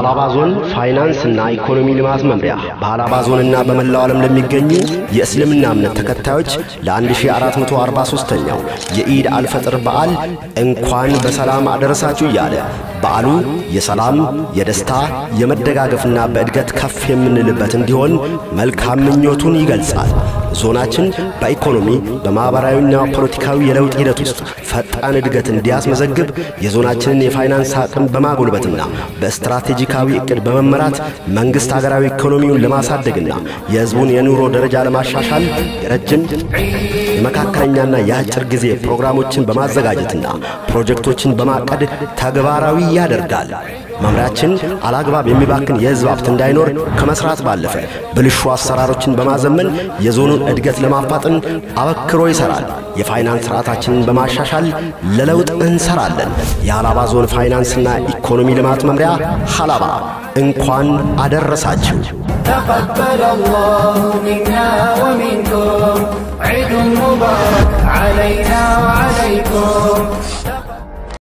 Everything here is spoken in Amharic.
የሃላባ ዞን ፋይናንስና ኢኮኖሚ ልማት መምሪያ በሃላባ ዞንና በመላው ዓለም ለሚገኙ የእስልምና እምነት ተከታዮች ለ1443ኛው የኢድ አልፈጥር በዓል እንኳን በሰላም አደረሳችሁ እያለ በዓሉ የሰላም፣ የደስታ፣ የመደጋገፍና በእድገት ከፍ የምንልበት እንዲሆን መልካም ምኞቱን ይገልጻል። ዞናችን በኢኮኖሚ በማኅበራዊና ፖለቲካዊ የለውጥ ሂደት ውስጥ ፈጣን እድገት እንዲያስመዘግብ የዞናችንን የፋይናንስ አቅም በማጎልበትና በስትራቴጂካዊ ዕቅድ በመመራት መንግሥት ሀገራዊ ኢኮኖሚውን ለማሳደግና የሕዝቡን የኑሮ ደረጃ ለማሻሻል የረጅም የመካከለኛና የአጭር ጊዜ ፕሮግራሞችን በማዘጋጀትና ፕሮጀክቶችን በማቀድ ተግባራዊ ያደርጋል። መምሪያችን አላግባብ የሚባክን የሕዝብ ሀብት እንዳይኖር ከመስራት ባለፈ ብልሹ አሰራሮችን በማዘመን የዞኑን እድገት ለማፋጠን አበክሮ ይሠራል። የፋይናንስ ሥርዓታችንን በማሻሻል ለለውጥ እንሰራለን። የሃላባ ዞን ፋይናንስና ኢኮኖሚ ልማት መምሪያ ሃላባ እንኳን አደረሳችሁ። تقبل الله منا ومنكم